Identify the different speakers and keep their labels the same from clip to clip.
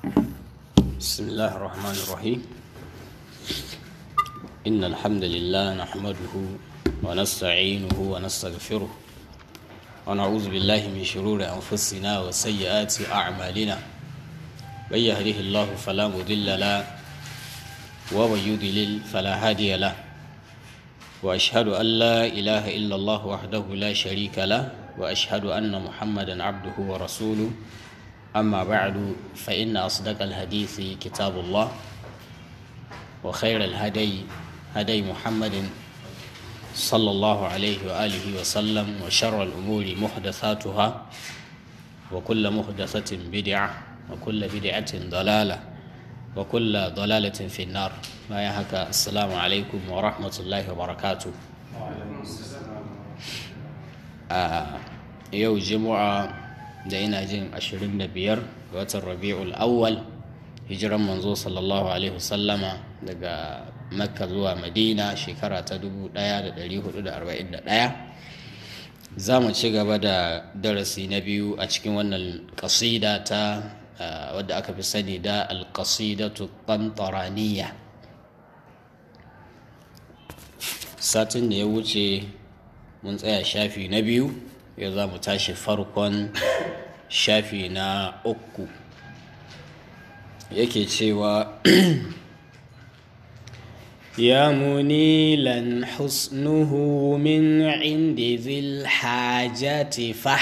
Speaker 1: بسم الله الرحمن الرحيم إن الحمد لله نحمده ونستعينه ونستغفره ونعوذ بالله من شرور أنفسنا وسيئات أعمالنا من يهده الله فلا مضل له ومن يضلل فلا هادي له وأشهد أن لا إله إلا الله وحده لا شريك له وأشهد أن محمدا عبده ورسوله أما بعد فإن أصدق الحديث كتاب الله وخير الهدي هدي محمد صلى الله عليه وآله وسلم وشر الأمور محدثاتها وكل محدثة بدعة وكل بدعة ضلالة وكل ضلالة في النار ما يهك السلام عليكم ورحمة الله وبركاته آه يوم جمعة da ina jin 25 ga watan rabi'ul awwal hijiran manzo sallallahu alaihi wasallama daga makka zuwa madina shekara ta 1441 za mu ci gaba da darasi na biyu a cikin wannan kasida ta wadda aka fi sani da alkasidatu qantaraniya satin da ya wuce mun tsaya shafi na biyu yau za mu tashi farkon shafi na uku yake cewa ya munilan husnuhu min indi zil hajati fah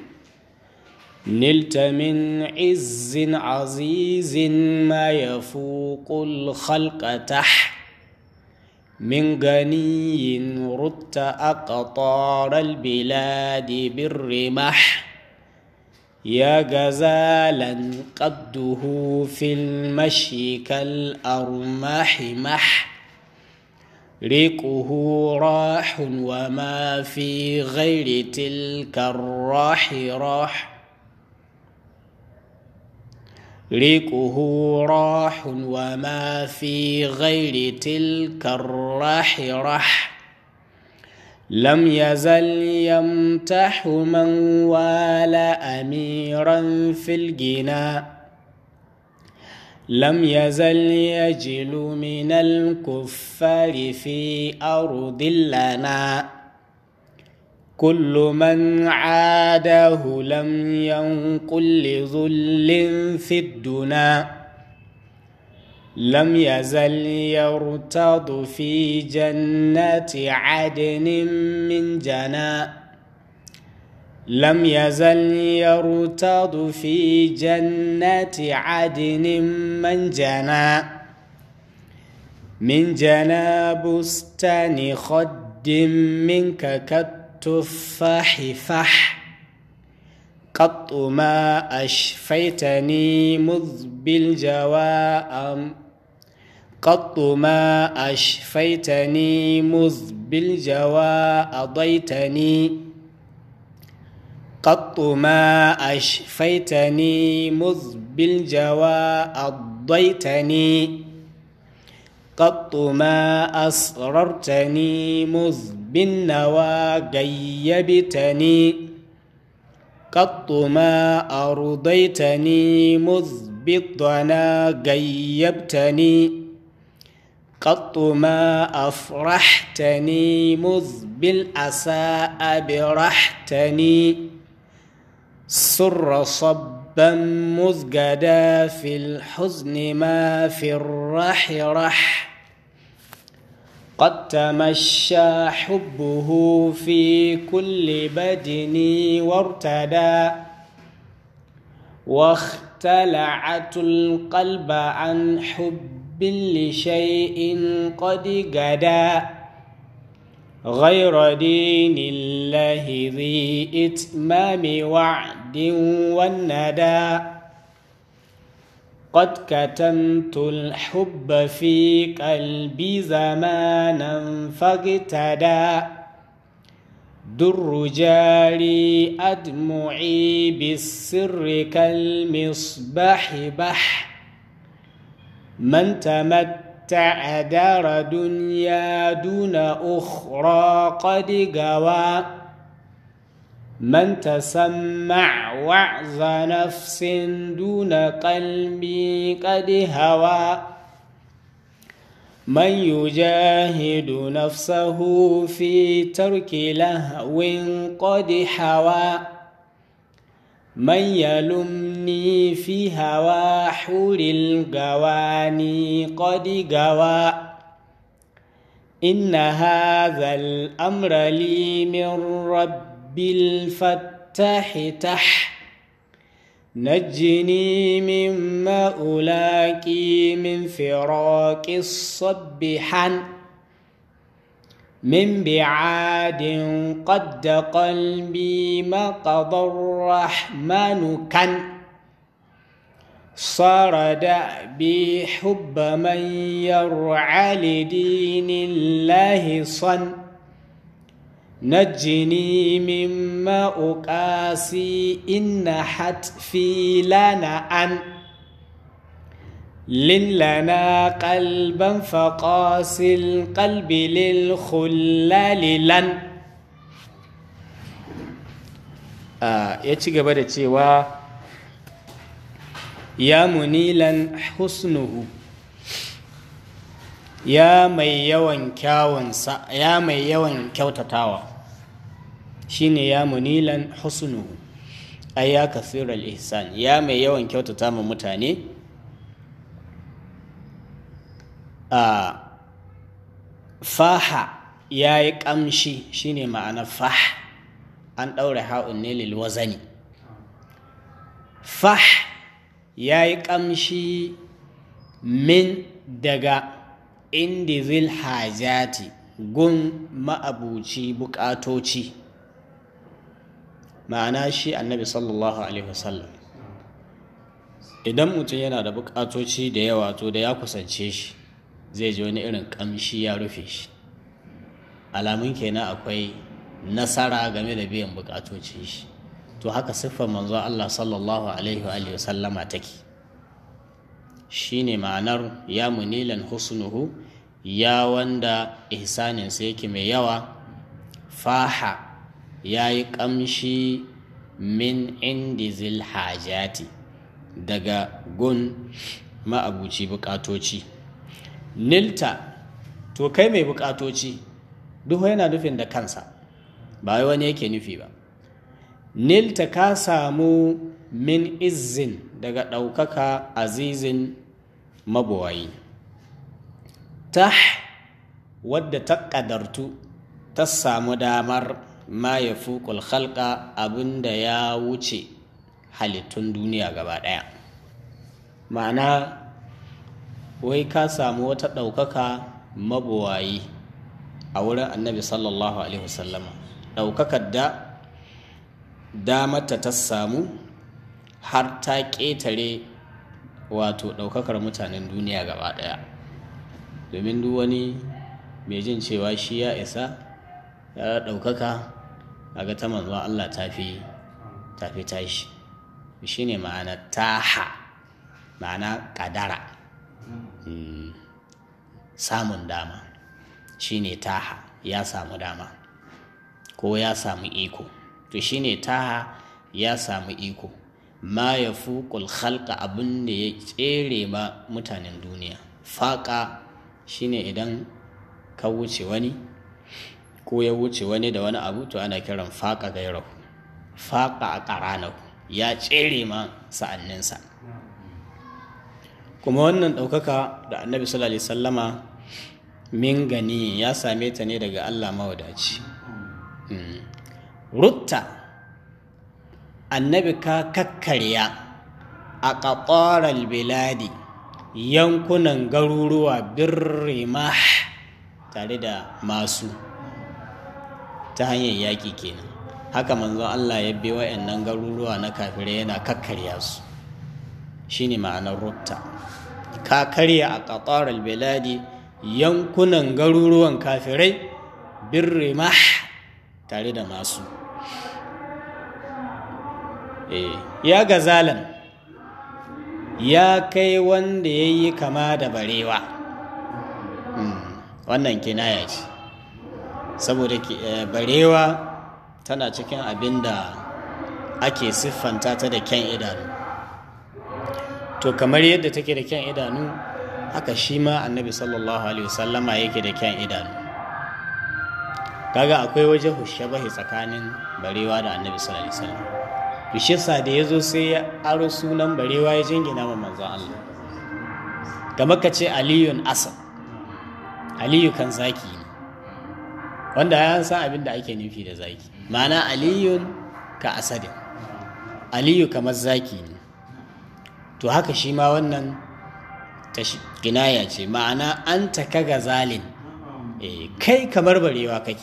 Speaker 1: نلت من عز عزيز ما يفوق الخلق تح من غني رت أقطار البلاد بالرمح يا غزالا قده في المشي كالأرماح مح ريقه راح وما في غير تلك الراح راح ريقه راح وما في غير تلك الراح رح لم يزل يمتح من والى اميرا في الجنى لم يزل يجل من الكفار في ارض لنا كل من عاده لم ينقل لذل في الدنا لم يزل يرتض في جنات عدن من جنا لم يزل يرتض في جنات عدن من جنا من جنا بستان خد منك كالتفاح فح قط ما أشفيتني مذ بالجواء قط ما أشفيتني مذ بالجواء أضيتني قط ما أشفيتني مذ بالجواء أضيتني قط ما أسررتني مذ بالنوى غيبتني قط ما أرضيتني مذ بالضنا غيبتني قط ما أفرحتني مذ بالأسى أبرحتني سر صبا مذ في الحزن ما في الرح رح قد تمشى حبه في كل بدني وارتدى واختلعت القلب عن حب لشيء قد غدا غير دين الله ذي إتمام وعد والندى قد كتمت الحب في قلبي زمانا فاقتدى در جاري أدمعي بالسر كالمصباح بح من تمتع دار دنيا دون أخرى قد قوى من تسمع وعظ نفس دون قلبي قد هوى من يجاهد نفسه في ترك لهو قد حوى من يلمني في هوى حور الجواني قد جوى إن هذا الأمر لي من رب الفتاح تح نجني مما ألاقي من فراق الصبحا من بعاد قد قلبي ما قضى الرحمن كان صار دأبي حب من يرعى لدين الله صن نجني مما أقاسي إن حتفي لنا أن لن لنا قلبا فقاسي القلب للخلال لن آه يتشي قبل cewa ya munilan husnuhu ya mai yawan kyawunsa ya mai yawan kyautatawa shine ya munilan husnuhu ay ya kasiral ihsan ya mai yawan kyautata ma mutane a faha ya yi ƙamshi shine ma'ana fah an ɗaure ha'un ne lil wazani fah ya yi ƙamshi min daga indizil hajati gun ma'abuci buƙatoci ma'ana shi annabi sallallahu alaihi wasallam idan mutum yana da buƙatoci da yawa to da ya kusance shi zai ji wani irin ƙamshi ya rufe shi alamun kenan akwai nasara game da biyan buƙatocin shi to haka siffar manzo Allah sallallahu alaihi wa sallama take shine ma'anar ya munilan husnuhu ya wanda ihsaninsa yake mai yawa faha ya yi ƙamshi min indi zil hajati daga gun ma'abuci buƙatoci nilta to kai mai buƙatoci duk yana nufin da kansa ba wai wani yake nufi ba nilta ka samu min izin daga ɗaukaka azizin mabuwayi ta wadda ta ƙadartu ta samu damar ma ya fuƙul halka abinda ya wuce halittun duniya gaba ɗaya ma'ana wai ka samu wata ɗaukaka mabuwayi a wurin annabi sallallahu alaihi wasallama ɗaukakar da damarta ta samu har ta ƙetare wato ɗaukakar mutanen duniya gaba ɗaya domin duk wani mai jin cewa shi ya isa ya ɗaukaka a ga ta manzo Allah tafi tafi tashi shi ne ma'ana taha ma'ana ƙadara samun dama shi ne taha ya samu dama ko ya samu iko to shi ne taha ya samu iko ma ya fuƙul halka abin da ya tsere ma mutanen duniya faƙa shine idan ka wuce wani ko ya wuce wani da wani abu to ana kiran faƙa gairahu faƙa a ƙaranahu ya tsere ma sa'anninsa kuma wannan ɗaukaka da annabi sallallahu alaihi sallama min gani ya same ta ne daga allah mawadaci rutta annabi ka kakkarya a ƙaƙarar biladi yankunan garuruwa birrima tare da masu ta hanyar yaƙi kenan haka manzon Allah ya bi wa'annan garuruwa na kafirai yana kakkarya su shine ma'anar rutta ka karya a ƙaƙarar biladi yankunan garuruwan kafirai birrima tare da masu ya gazalan ya kai wanda ya yi kama da barewa wannan kinaya ce saboda barewa tana cikin abin da ake siffanta ta da kyan idanu to kamar yadda take da kyan idanu haka shi ma annabi sallallahu alaihi wasallama yake da kyan idanu kaga akwai waje hushabahi tsakanin barewa da annabi sallallahu alaihi wasallam bishisa da ya zo sai ya aro sunan barewa ya jingina wa manzon Allah kamar ka ce aliyun asad aliyu kan zaki ne wanda ya san abin da ake nufi da zaki ma'ana aliyun ka asadin aliyu kamar zaki ne to haka shi ma wannan kinaya ce ma'ana an ta kaga zalin kai kamar barewa kake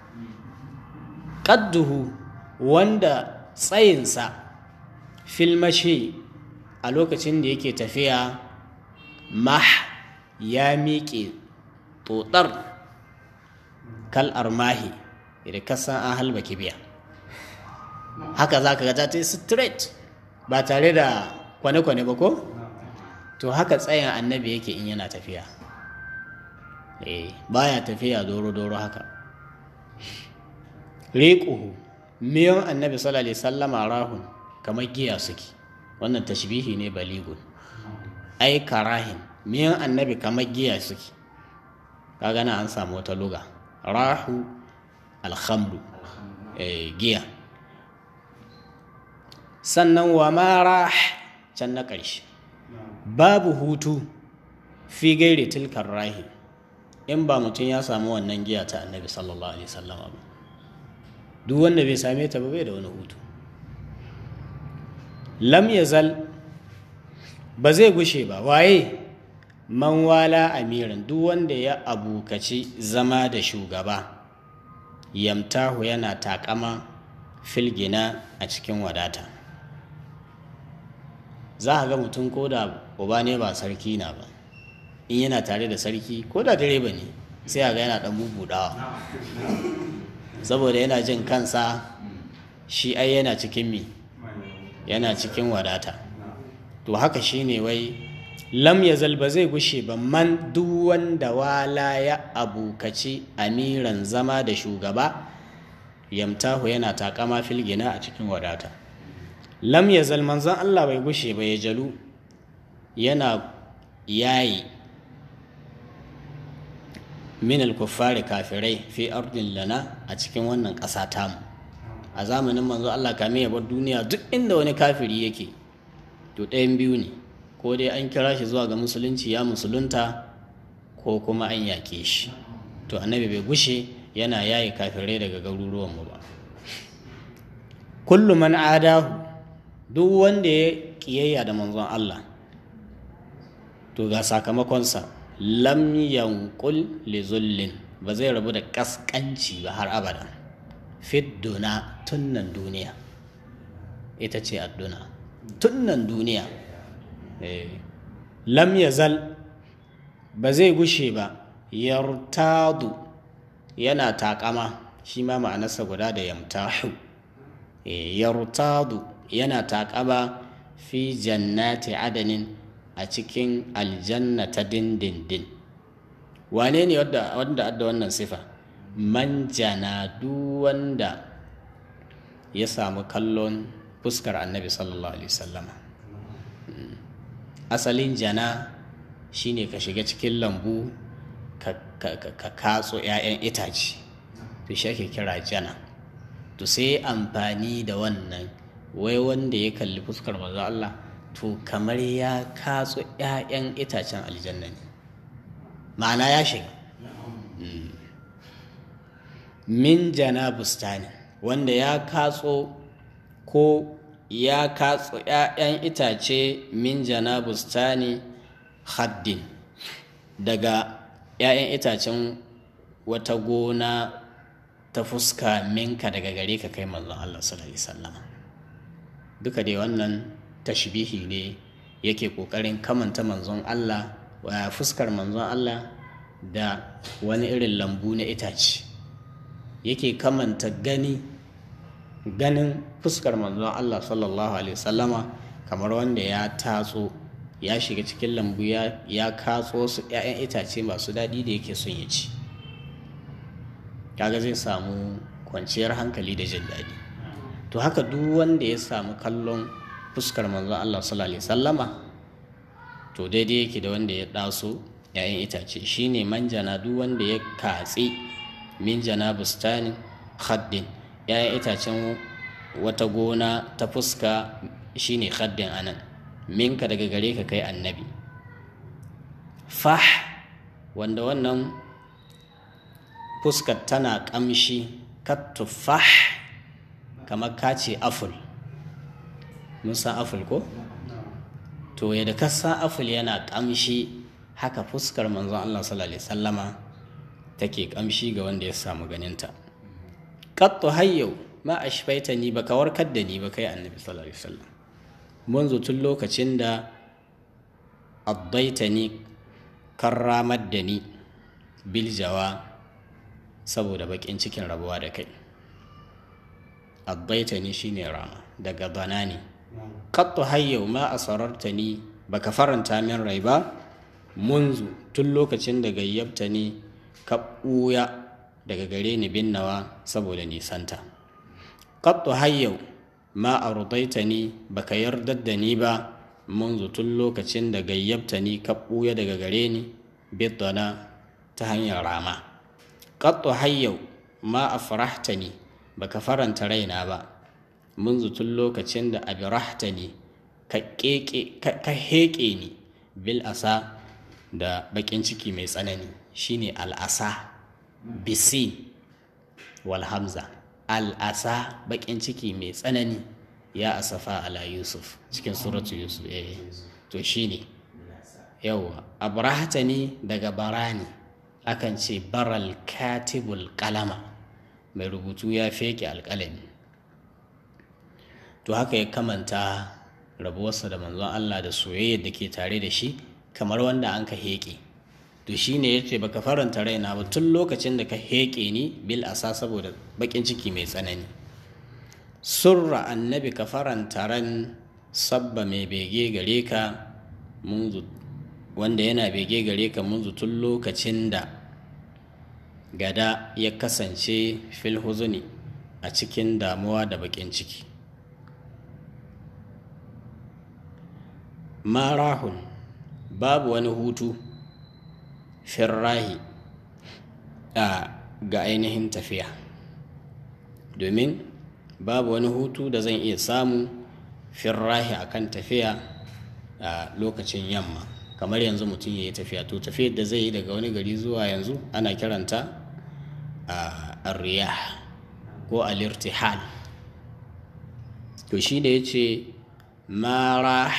Speaker 1: ƙadduhu wanda tsayinsa filmashi a lokacin da yake tafiya mah ya miƙe totar kal armahi da kasan an halba kibiya haka za ka gata ta yi straight ba tare da kwane-kwane ba ko? to haka tsayin annabi yake in yana tafiya eh baya tafiya doro-doro haka riƙuhu miyan annabi sallallahu alaihi sallama rahun kamar giya suke wannan tashbihi ne baligun ai karahin miyan annabi kamar giya suke kaga na an samu wata luga rahu alhamdu giya sannan wa marah can na ƙarshe babu hutu fi gaire tilkar rahi in ba mutum ya samu wannan giya ta annabi sallallahu alaihi sallama ba duk wanda bai same ta ba bai da wani hutu lam yazal ba zai gushe ba waye man wala amiran duk wanda ya abukaci zama da shugaba yamtahu yana takama filgina a cikin wadata za a ga mutum ko da uba ne ba sarki na ba in yana tare da sarki ko da direba ne sai a ga yana dan bubudawa saboda yana jin kansa shi ai yana cikin mi yana cikin wadata to haka shine wai lam yazal ba zai gushe ba man duk wanda wala ya abukaci amiran zama da shugaba yamtahu yana takama filgina a cikin wadata lam yazal manzon Allah bai gushe ba ya jalu yana yayi min al-kuffari kafirai fi ardin lana a cikin wannan ƙasa tamu a zamanin manzo Allah kame ya bar duniya duk inda wani kafiri yake to ɗayan biyu ne ko dai an kira shi zuwa ga musulunci ya musulunta ko kuma an yake shi to annabi bai gushe yana yayi kafirai daga garuruwan mu ba kullu man adahu duk wanda ya kiyayya da manzon Allah to ga sakamakonsa lam yanqul li zullin ba zai rabu da kaskanci ba har abada fidduna tunnan duniya ita ce adduna tunnan duniya lam yazal ba zai gushe ba yartadu yana takama shi ma ma'anarsa guda da yamtahu yartadu yana takama fi jannati adanin a cikin aljanna ta dindindin wane ne wanda adda wannan sifa man jana duk wanda ya samu kallon fuskar annabi sallallahu alaihi wasallama asalin jana shine ka shiga cikin lambu ka katso 'ya'yan itace to shi ake kira jana to sai amfani da wannan wai wanda ya kalli fuskar manzo Allah to kamar ya katso 'ya'yan itacen aljanna ne ma'ana ya shiga min jana bustani wanda ya katso ko ya katso 'ya'yan itace min jana bustani haddin daga 'ya'yan itacen wata gona ta fuska minka daga gare ka kai manzon Allah sallallahu alaihi wasallam duka dai wannan tashbihi ne yake kokarin kamanta manzon Allah wa fuskar manzon Allah da wani irin lambu na itace yake kamanta gani ganin fuskar manzon Allah sallallahu alaihi wasallama kamar wanda ya tatso ya shiga cikin lambu ya, ya katso su 'ya'yan itace masu daɗi da yake son ya ci kaga zai samu kwanciyar hankali da jin daɗi to haka duk wanda ya samu kallon fuskar manzon Allah sallallahu alaihi sallama to daidai yake da wanda ya ɗaso ‘ya'yan itace shine manjana duk wanda ya katsi min jana bustanin khaddin ‘ya'yan itacen wata gona ta fuska shine khaddin anan minka daga gare ka kai annabi fah wanda wannan fuskar tana ƙamshi kattufah kamar kace aful mun san aful ko to yadda ka san aful yana ƙamshi haka fuskar manzon Allah sallallahu alaihi sallama take ƙamshi ga wanda ya samu ganinta qattu hayyau ma ashfaita ni baka warkar da ni ba kai annabi sallallahu alaihi wasallam munzu tun lokacin da addaitani karramar da ni biljawa saboda bakin cikin rabuwa da kai addaitani shine rama daga banani qattu hayyau ma asarartani baka faranta min rai ba munzu tun lokacin da gayyabta ni ka ɓuya daga gare ni binnawa saboda nisanta qattu hayyau ma ardaitani baka yardar da ni ba munzu tun lokacin da gayyabta ni ka ɓuya daga gare ni bidana ta hanyar rama qattu hayyau ma afrahtani baka faranta raina ba munzu tun lokacin da abirahtani ka keke ka heke ni bil asa da bakin ciki mai tsanani shine al'asa bisi wal hamza al'asa bakin ciki mai tsanani ya asafa ala yusuf cikin suratu yusuf eh to shine yawa abrahatani daga barani akan ce baral katibul kalama mai rubutu ya feke alkalami to haka ya kamanta rabuwarsa da manzon Allah da soyayyar da ke tare da shi kamar wanda an ka heƙe to shi ne ya ce baka faranta raina ba tun lokacin da ka heƙe ni bil asa saboda baƙin ciki mai tsanani surra annabi ka faranta ran sabba mai bege gare ka munzu wanda yana bege gare ka munzu tun lokacin da gada ya kasance fil huzuni a cikin damuwa da baƙin ciki marahun babu wani hutu firrahi a ga ainihin tafiya domin babu wani hutu da zan iya samu firrahi a kan tafiya a lokacin yamma kamar yanzu mutum ya yi tafiya to tafiyar da zai yi daga wani gari zuwa yanzu ana kiranta a riyah ko alirtihal to shi da ya ce marah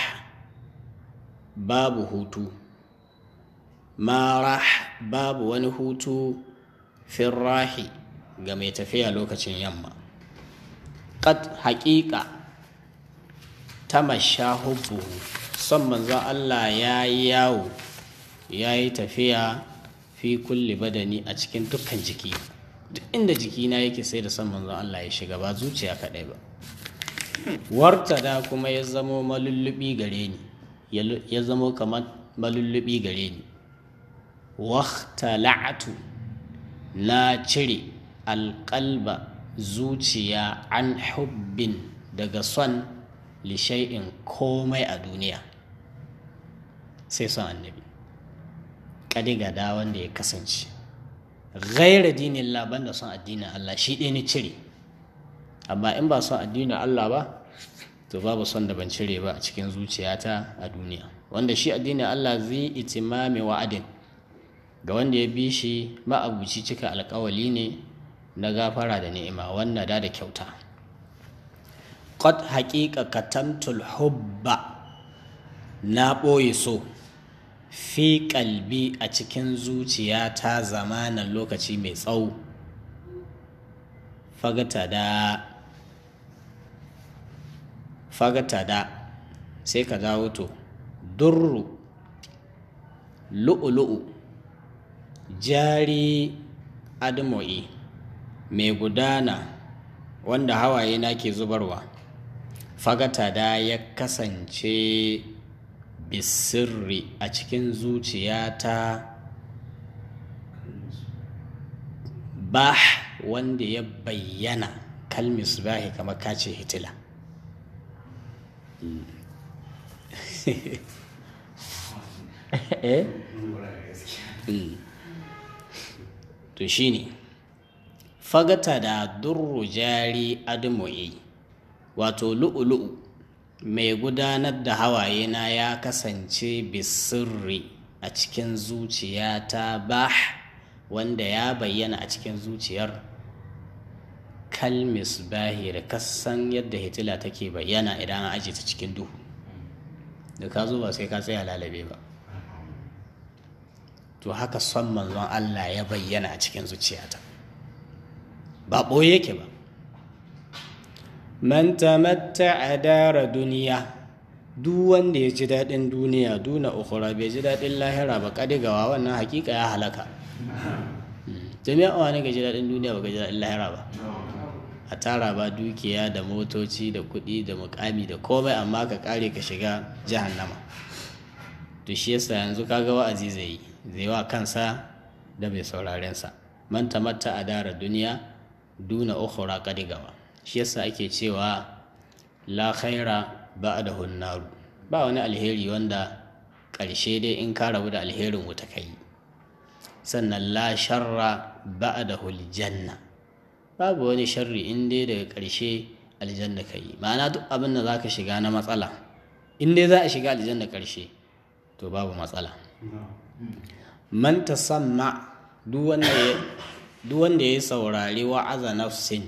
Speaker 1: babu hutu marah babu wani hutu firrahi ga mai tafiya lokacin yamma ƙad haƙiƙa ta masha hubbuhu son manzon Allah ya yi yawo ya yi tafiya fi kulli badani a cikin dukkan jiki duk inda jikina yake sai da son manzon Allah ya shiga ba zuciya kaɗai ba wartada kuma ya zamo malullubi gare ni ya zamo kamar malullubi gare ni wahtala'atu na cire alƙalba zuciya an hubbin daga son lishai'in komai a duniya sai son annabi ƙadigada wanda ya kasance gaira dinin laban da son addinin Allah shi ɗaya ni cire amma in ba son addinin Allah ba to babu son da ban cire ba a cikin zuciyata a duniya wanda shi addinin Allah zai itimami wa'adin ga wanda ya bi shi ma'abuci cika alkawali ne na gafara da ni'ima wannan da da kyauta qad haqiqa katamtul hubba na ɓoye so fi kalbi a cikin zuciyata zamanin lokaci mai tsawo fagata da fagata da sai ka dawo to durru lu'ulu'u jari admo'i mai gudana wanda hawaye na ke zubarwa fagata da ya kasance bisirri a cikin zuciyata bah wanda ya bayyana kalmis bahi kamar kace hitila eh to shine fagata da durru jari admoyi wato lu'ulu'u mai gudanar da hawaye na ya kasance bisirri a cikin zuciyata bah wanda ya bayyana a cikin zuciyar kalmis bahi da kasan yadda hitila take bayyana idan an aje ta cikin duhu da ka zo ba sai ka tsaya lalabe ba to haka son manzon Allah ya bayyana a cikin zuciyata ba ɓoye yake ba man tamatta a dara duniya duk wanda ya ji daɗin duniya duna ukura bai ji daɗin lahira ba ƙadigawa wannan hakika ya halaka jami'a wani ga ji daɗin duniya ba ga ji daɗin lahira ba a tara ba dukiya da motoci da kuɗi da mukami da komai amma ka ƙare ka shiga jahannama to shi yasa yanzu kaga wa'azi zai yi zai wa kansa da mai saurarensa man tamatta a dara duniya duna ukhra qadigawa shi yasa ake cewa la khaira ba'da hunnaru ba wani alheri wanda ƙarshe dai in ka rabu da alherin wuta kai sannan la sharra ba'da janna babu wani sharri in dai daga ƙarshe aljanna kai ma'ana duk abin da zaka shiga na matsala in dai za a shiga aljanna ƙarshe to babu matsala man tasamma duk wanda ya saurari wa'aza nafsin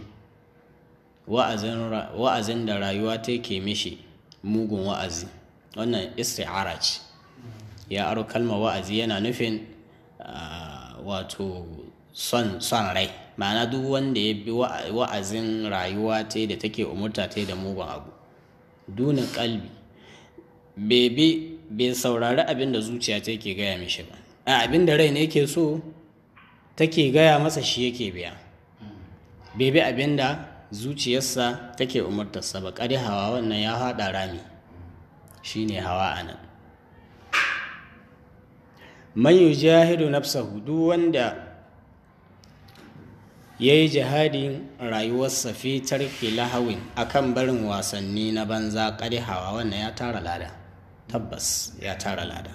Speaker 1: wa'azin da rayuwa ta ke mishi mugun wa'azi wannan isti'ara ce ya aro kalmar wa'azi yana nufin wato son rai ma'ana duk wanda ya bi wa'azin rayuwa ta da take umurta ta da mugun abu dunin kalbi bai bai saurari abin da zuciya ta ke gaya mishi ba a abin da rai ne ke so take gaya masa shi yake biya bai bi abin da zuciyarsa take umartarsa ba ƙari hawa wannan ya haɗa rami shi ne hawa a nan man yujahidu nafsahu duk wanda ya yi jihadin rayuwarsa fi tarki lahawin akan barin wasanni na banza ƙari hawa wannan ya tara lada tabbas ya tara lada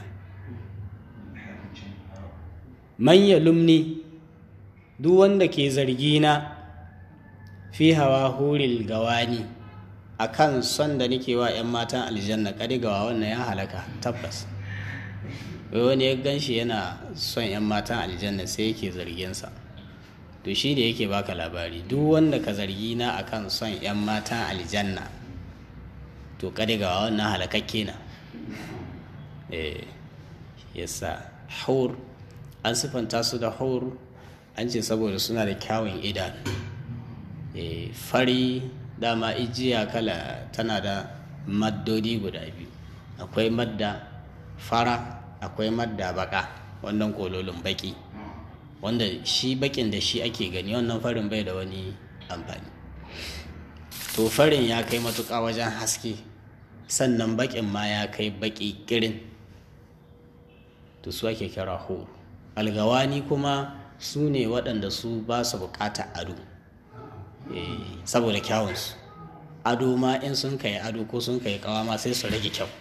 Speaker 1: man ya lumni duk wanda ke zargi na fi hawa huril gawani akan son da nake wa 'yan matan aljanna gawa wannan ya halaka tabbas wai wani ya gan shi yana son 'yan matan aljanna sai yake zarginsa to shi da yake baka labari duk wanda ka zargi na akan son 'yan matan aljanna to gawa wannan halakakke na eh yasa haur an siffanta su da haur an ce saboda suna da kyawun idanu e, fari dama ijiya kala tana da maddodi guda biyu akwai madda fara akwai madda baka wannan kololin baki wanda shi bakin da shi ake gani wannan farin bai da wani amfani to farin ya kai matuƙa wajen haske sannan bakin ma ya kai baki kirin to su ake kira horo algawani kuma su ne waɗanda su ba su buƙatar ado saboda kyawunsu ado ma in sun kai ado ko sun kai kawa ma sai su rage kyau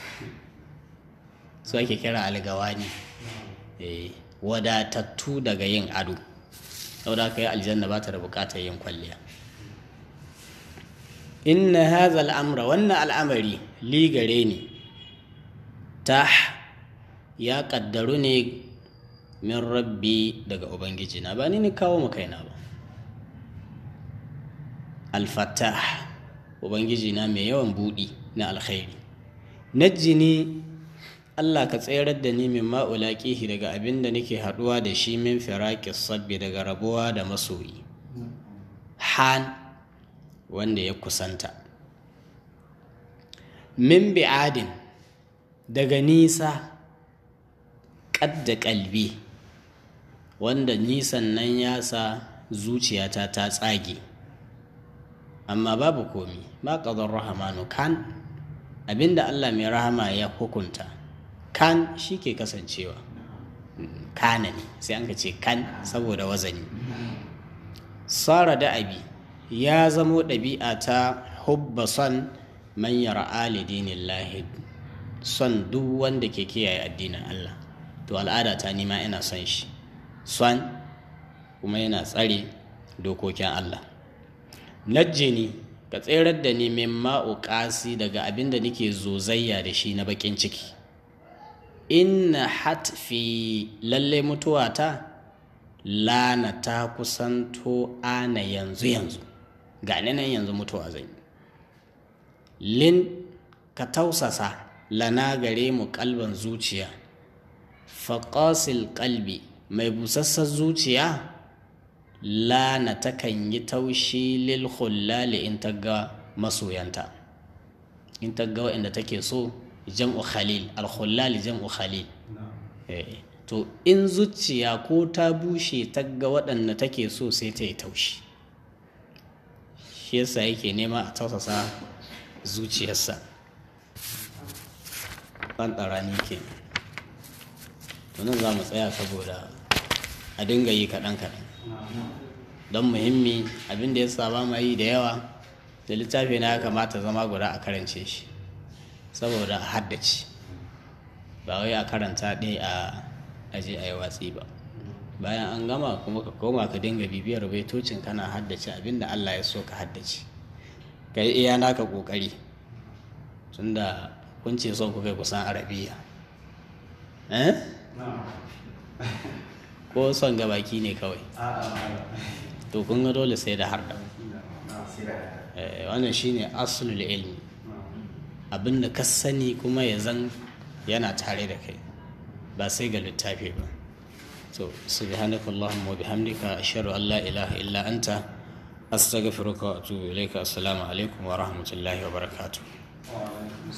Speaker 1: su ake kira algawani wadatattu daga yin ado saboda haka yi aljanna ba ta da buƙatar yin kwalliya inna haza al'amra wannan al'amari ligare ne ta ya ƙaddaru ne min rabbi daga ubangiji na ba ni ni kawo mu kaina ba alfatah ubangiji na mai yawan buɗi na alkhairi najjini Allah ka tsayar da ni min ma'ulaƙihi daga abin da nake haɗuwa da shi min firaƙis sabbi daga rabuwa da masoyi han wanda ya kusanta min bi'adin daga nisa ƙadda ƙalbi wanda nisan nan ya sa zuciyata ta tsage amma babu komi ma ƙazar rahamanu kan abinda Allah mai rahama ya hukunta kan shi ke kasancewa kana ne sai an ka ce kan saboda wazani sara da abi ya zamo ɗabi'a ta hubba son man yara alidinin lahid son duk wanda ke kiyaye addinin Allah to al'ada ta nima ina son shi son kuma yana tsare dokokin Allah najjini ka tserar da ni min ma'uƙasi daga abin da nake zozayya da shi na baƙin ciki inna hatfi lalle mutuwata lana ta kusanto ana yanzu yanzu ga nan yanzu mutuwa zan yi lin ka tausasa lana gare mu kalban zuciya faƙasil kalbi mai busassar zuciya lana takan yi taushi lil khullali in ta ga masoyanta in ta ga waɗanda take so jam'u khalil al khullali jam'u khalil to in zuciya ko ta bushe ta ga waɗanda take so sai ta yi taushi shi yasa yake nema a tausasa zuciyarsa ɗanɗarani ke tunan za mu tsaya saboda a dinga yi kaɗan-kaɗan don muhimmi abinda ya saba ma yi da yawa da littafi na ya kamata zama guda a karance shi saboda a haddace ba wai a karanta ɗaya a aje a yi watsi ba bayan an gama kuma ka koma ka dinga bibiyar baitocin kana haddace abinda allah ya so ka haddace ka yi iya naka ƙoƙari tunda kun ce son kuka kusan arabiya eh ko son gabaki ne kawai to kun ga dole sai da harda wannan shine aslul ilmi abinda ka sani kuma ya zan yana tare da kai ba sai ga littafi ba so subhanaka allahumma wa bihamdika ashhadu an la ilaha illa anta astaghfiruka wa atubu ilayka assalamu alaikum wa rahmatullahi wa barakatuh